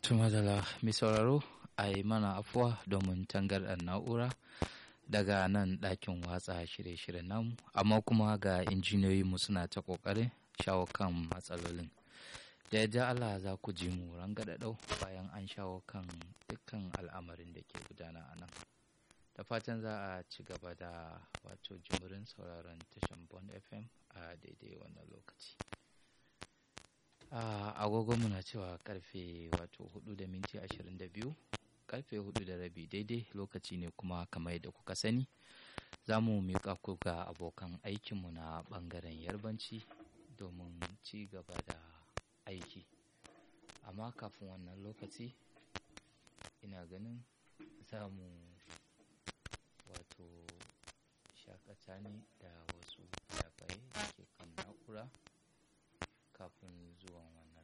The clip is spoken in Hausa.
Tumadala mai sauraro a yi mana afuwa domin tangarɗar na'ura daga nan ɗakin watsa shirye-shiryen namu amma kuma ga injiniyoyinmu suna ta ƙoƙarin shawo kan matsalolin. Da yadda Allah za ku ji mu rangadadau bayan an shawo kan dukkan al'amarin da ke gudana a nan. Da fatan za a ci gaba da wato jimurin sauraron tashan Bond FM a daidai wannan lokaci. agogon muna cewa karfe wato 4 da minti 22 karfe 4 da rabi daidai lokaci ne kuma kamar yadda kuka sani za mu miƙa ku ga abokan aikinmu na ɓangaren yarbanci domin ci gaba da aiki amma kafin wannan lokaci ina ganin za mu wato shakata ne da wasu fayafaye da ke kan na'ura kafin zuwan wannan